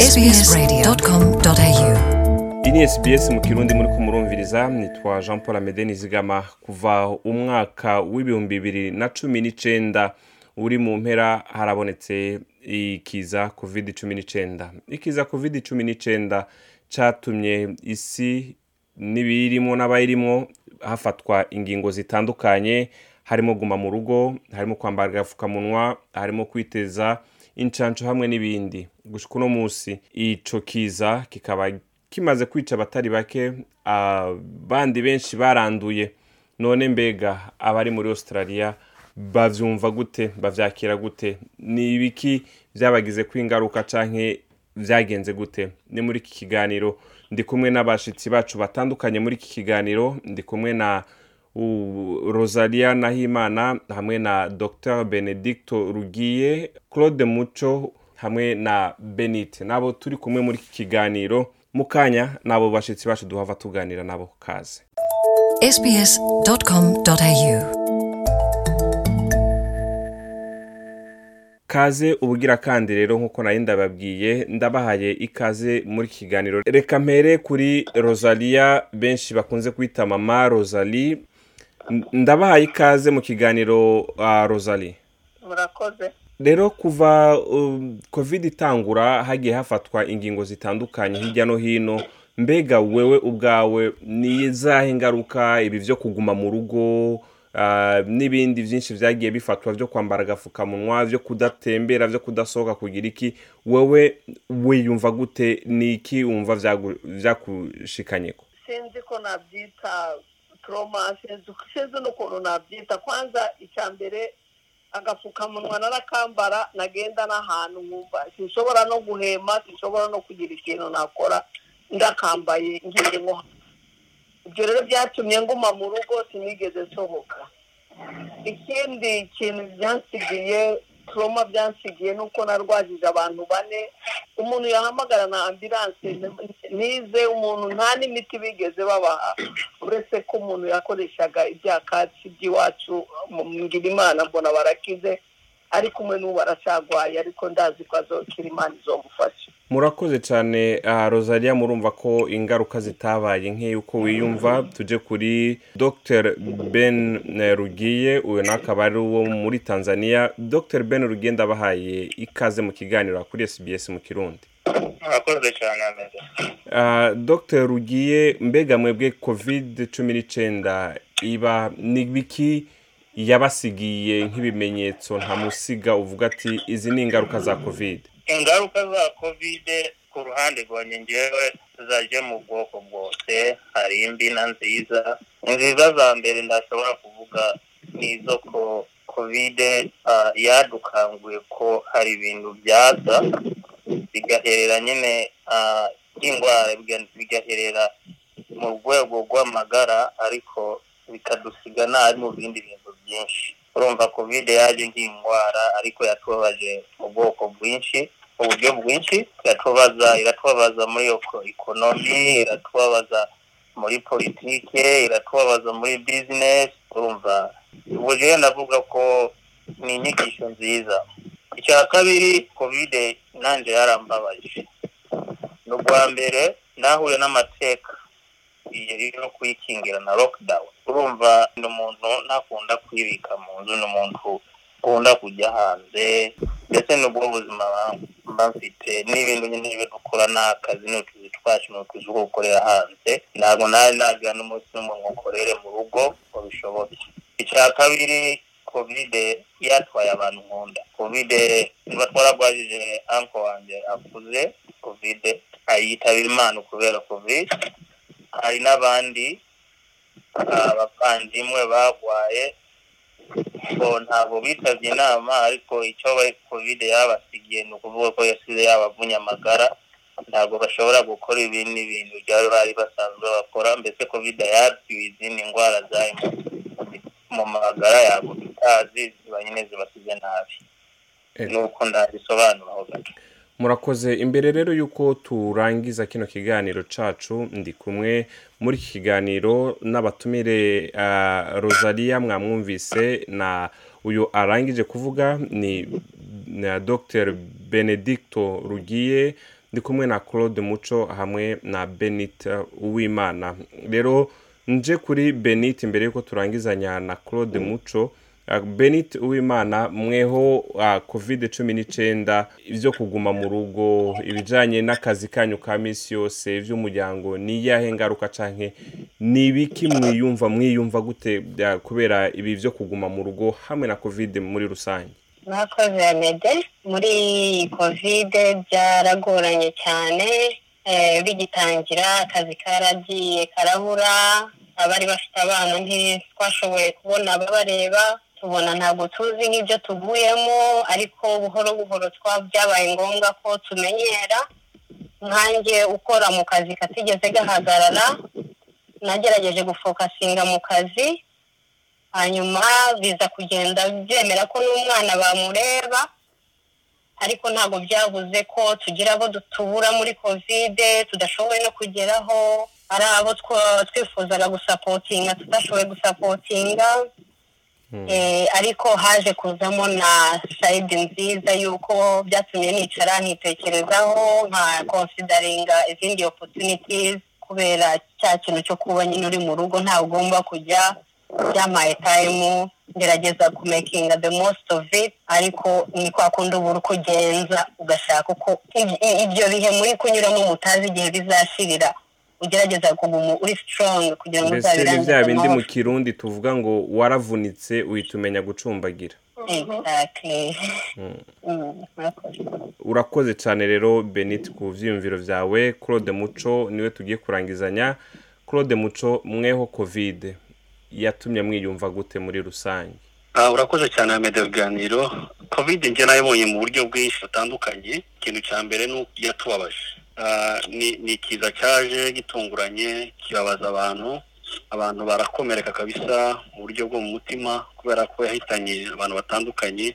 sbs.com.au iyi ni SBS mu kirundi muri kumurumviriza nitwa jean paul amede nizigama kuva umwaka w'ibihumbi bibiri na cumi n'icenda uri mu mpera harabonetse ikiza covid cumi n'icenda ikiza covid cumi n'icenda catumye isi n'ibiyirimo n'abayirimwo hafatwa ingingo zitandukanye harimo guma mu rugo harimo kwambara agapfukamunwa harimo kwiteza incanco hamwe n'ibindi gushika uno musi ico kiza kikaba kimaze kwica abatari bake abandi benshi baranduye none mbega abari muri australia bavyumva gute bavyakira gute ni ibiki vyabagize ko ingaruka canke vyagenze gute ni muri iki kiganiro ndi kumwe n'abashitsi bacu batandukanye muri iki kiganiro ndi kumwe na u- rosalia nahimana hamwe na dr benedicto rugiye claude muco hamwe na benite nabo turi kumwe muri iki kiganiro mu kanya nabo bashitsi bacu duhava tuganira nabo kaze sbs.com.au kaze ubugira kandi rero nk'uko nari ndababwiye ndabahaye ikaze muri iki kiganiro reka mpere kuri rosalia benshi bakunze kwita mama rosalie N- ndabahaye ikaze mu kiganiro uh, rosalie murakoze rero kuva um, covid itangura hagiye hafatwa ingingo zitandukanye hirya no hino mbega wewe ubwawe ni izahe ngaruka ibi vyo kuguma mu rugo uh, n'ibindi vyinshi vyagiye bifatwa vyo kwambara agafukamunwa vyo kudatembera vyo kudasohoka kugira iki wewe wiyumva gute ni iki wumva vyagu- vyakushikanyeko sinzi ko nabyita trauma sinzi sinzi n'ukuntu nabyita kwanza icya mbere agapfukamunwa narakambara nagenda n'ahantu nkumva sinshobora no guhema sinshobora no kugira ikintu nakora ndakambaye ngiye nko ibyo rero byatumye nguma mu rugo sinigeze nsohoka ikindi kintu byansigiye turoma byansigiye nuko narwajije abantu bane umuntu yahamagara na ambilanse nize umuntu nta n'imiti bigeze babaha uretse ko umuntu yakoreshaga ibyakatsi by'iwacu mu ngira imana mbona barakize ariko umwe n'ubu aracagwaye ariko ndazi ko azokira imana izomufasha murakoze cyane uh, rosalia murumva ko ingaruka zitabaye nk'uko wiyumva tuje kuri dr ben eh, rugiye uyu nawe akaba ari uwo muri tanzania dr ben rugiye ndabahaye ikaze mu kiganiro kuri sbs mu kirundi murakoze cyane ameze uh, dr rugiye mbega mwebwe covid cumi n'icenda iba ni biki yabasigiye nk'ibimenyetso ntamusiga uvuga ati izi ni ingaruka za covid ingaruka za kovide ku ruhande rwanjye ngewe zaje mu bwoko bwose hari imbi na nziza nziza za mbere ndashobora kuvuga ni izo ko kovide ah, yadukanguye ko hari ibintu byaza bigaherera nyine ah, by'indwara biga- bigaherera mu rwego rw'amagara ariko bikadusiga nabi mu bindi bintu byinshi urumva kovide yaje nk'indwara ariko yatubabaje mu bwoko bwinshi uburyo bwinshi iratubaza iratubabaza muri eko- ekonomi iratubabaza muri politike iratubabaza muri bizinesi urumva ubu rero ndavuga ko ni inyigisho nziza icya kabiri kovide nanjye yarambabaje ni ubwa mbere nahuye n'amateka iyo no kuyikingira na lockdown urumva ni umuntu ntakunda kwibika mu nzu ni umuntu ukunda kujya hanze ndetse n'ubwo buzima mba mfite n'ibintu nyine ibyo dukora ni akazi ni utuzi twacu ni utuzi two gukorera hanze ntabwo nari nagira n'umunsi n'umwe ngo nkorere mu rugo ngo bishoboke icya kabiri kovide yatwaye abantu nkunda kovide niba twaragwajije anko wanjye akuze kovide ayitabira imana kubera kovide hari n'abandi abavandimwe bagwaye ngo ntabwo bitabye inama ariko icyo kovide yabasigiye ni ukuvuga ko yasize yabavunye amagara ntabwo bashobora gukora ibindi bintu byari bari basanzwe bakora mbese kovide yabwiwe izindi ndwara zari mu magara yabo tutazi ziba nyine zibasize nabi Eh. nuko ndabisobanuraho gato murakoze imbere rero y'uko turangiza kino kiganiro cacu ndi kumwe muri iki kiganiro n'abatumire uh, rosalia mwamwumvise na uyu arangije kuvuga ni na dr benedicto rugiye ndi kumwe na claude muco hamwe na benit uwimana rero nje kuri benit mbere yuko turangizanya na claude muco Uh, benit uwimana mweho uh, covid cumi n'icyenda ibyo kuguma mu rugo ibijyanye n'akazi kanyu ka minsi yose iby'umuryango ni iyahe ngaruka canke ni ibiki mwiyumva mwiyumva gute bya- kubera ibi byo kuguma mu rugo hamwe na covid muri rusange mwakoze mede muri kovide byaragoranye cyane eh, bigitangira akazi karagiye karabura abari bafite abana ntitwashoboye kubona ababareba tubona ntabwo tuzi nk'ibyo tuvuyemo ariko buhoro buhoro twa byabaye ngombwa ko tumenyera nkanjye ukora mu kazi katigeze gahagarara nagerageje gufokasinga mu kazi hanyuma biza kugenda byemera ko n'umwana bamureba ariko ntabwo byabuze ko tugira abo tubura muri kovide tudashoboye no kugeraho ari abo twa- twifuzaga gusapotinga tudashoboye gusapotinga Eh, ariko haje kuzamo na sayidi nziza y'uko byatumye nicara nkitekerezaho nka konsidaringa izindi opportunities kubera cya kintu cyo kuba nyine uri mu rugo ntawe ugomba kujya byamaye tayimu ngerageza kumekinga the most of it ariko ni kwa kundi uba uri kugenza ugashaka uko ib- i- ibyo bihe muri kunyuramo mutazi igihe bizashirira ugerageza kuguma uri strong kugira ngo mbese ni uzabirangize bya bindi mu amahoro. kirundi tuvuga ngo waravunitse uhita umenya gucumbagira Exactly. Mm, murakoze. urakoze cyane rero benit ku byiyumviro byawe claude muco niwe tugiye kurangizanya claude muco mweho covid yatumye mwiyumva gute muri rusange Ah, urakoze cyane Ahmed biganiro covid njye nayibonye mu buryo bwinshi butandukanye ikintu cya mbere ni uko yatubabaje Ah, ni ni ikiza cyaje gitunguranye kibabaza abantu abantu barakomereka kabisa mu buryo bwo mu mutima kubera ko yahitanye abantu batandukanye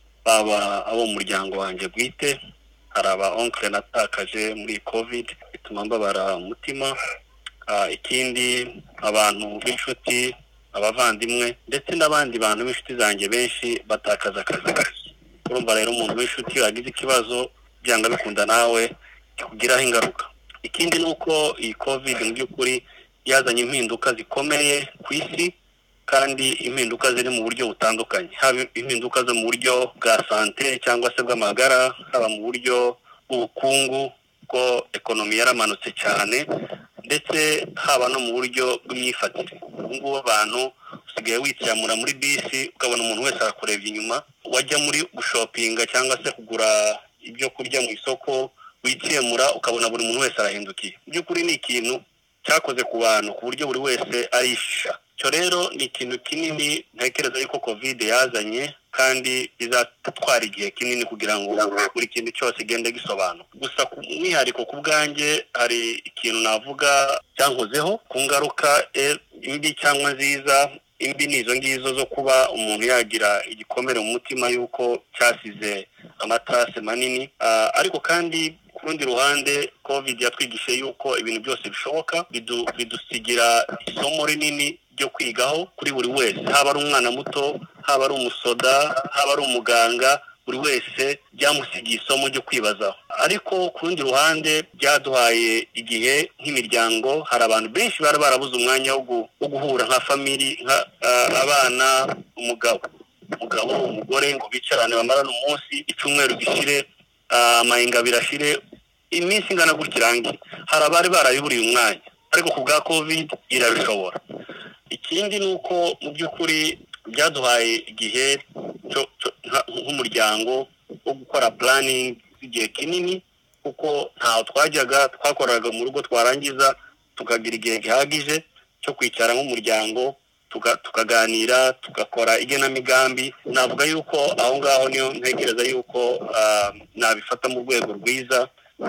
baba abo mu muryango wanjye bwite hari aba onkle natakaje muri iyi covid bituma mbabara umutima Ah, ikindi abantu b'inshuti abavandimwe ndetse n'abandi bantu b'inshuti zanjye benshi batakaza akazi urumva rero umuntu w'inshuti wagize ikibazo byanga bikunda nawe kikugiraho ingaruka ikindi ni uko iyi covid mu by'ukuri yazanye impinduka zikomeye ku isi kandi impinduka ziri mu buryo butandukanye haba impinduka zo mu buryo bwa sante cyangwa se bw'amagara haba mu buryo bw'ubukungu bwo ekonomi yaramanutse cyane ndetse haba no mu buryo bw'imyifatire ubu ngubu abantu usigaye wicamura muri bisi ukabona umuntu wese arakurebye inyuma wajya muri gushopinga cyangwa se kugura ibyo kurya mu isoko wikemura ukabona buri muntu wese arahindukiye mu by'ukuri ni ikintu cyakoze ku bantu ku buryo buri wese arishisha icyo rero ni ikintu kinini ntekereza yuko kovide yazanye kandi bizatwara igihe kinini kugira ngo buri kintu cyose igende gisobanuka gusa ku mwihariko ku bwanjye hari ikintu navuga cyankozeho ku ngaruka eh, mbi cyangwa nziza imbi ni izo ngizo zo kuba umuntu yagira igikomere mu mutima y'uko cyasize amatarase manini Ah, ariko kandi ku rundi ruhande covid yatwigishe yuko ibintu byose bishoboka bidu- bidusigira isomo rinini ryo kwigaho kuri buri wese haba ari umwana muto haba ari umusoda haba ari umuganga buri wese byamusigiye isomo ryo kwibazaho ariko ku rundi ruhande byaduhaye igihe nk'imiryango hari abantu benshi bari barabuze umwanya wo gu- wo guhura nka famiri nka ah, abana umugabo umugabo umugore ngo bicarane bamarane umunsi icyumweru gishire ah, amahinga birashire iminsi ingana gutya irangiye hari abari barabiburiye umwanya ariko ku bwa covid irabishobora ikindi ni uko mu by'ukuri byaduhaye igihe cyo- cyo- nka- nk'umuryango wo gukora planning igihe kinini kuko ntaho twajyaga twakoraga mu rugo twarangiza tukagira igihe gihagije cyo kwicara nk'umuryango tuka- tukaganira tugakora igenamigambi navuga yuko aho ngaho niyo ntekereza yuko ah, nabifata mu rwego rwiza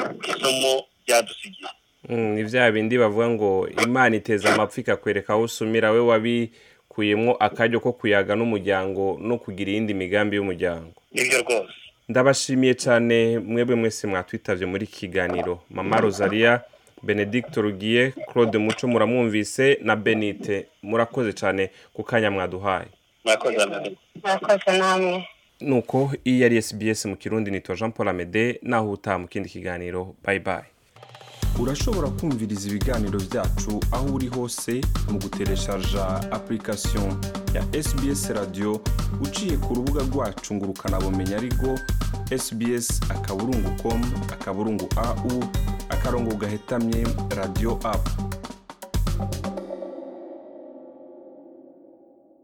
isomo byadusigiye Mm, ni bya bindi bavuga ngo imana iteza amapfa ikakwereka aho usumira we wabikuyemo akaryo ko kuyaga n'umuryango no kugira iyindi migambi y'umuryango nibyo rwose ndabashimiye cyane mwebwe mwese mwatwitabye muri iki kiganiro mama rosalia benedict rugiye claude muco muramwumvise na benite murakoze cyane ku kanya mwaduhaye murakoze amahirwe murakoze namwe nuko iyi yari sbs mu kirundi nitwa jean paul amede naho utaha mu kindi kiganiro bye bye urashobora kumviriza ibiganiro byacu aho uri hose mu gutereshaja application ya sbs radio uciye ku rubuga rwacu ngo ukanabumenya ariko sbs akaburungu com akaburungu au akarongo gahetamye radio app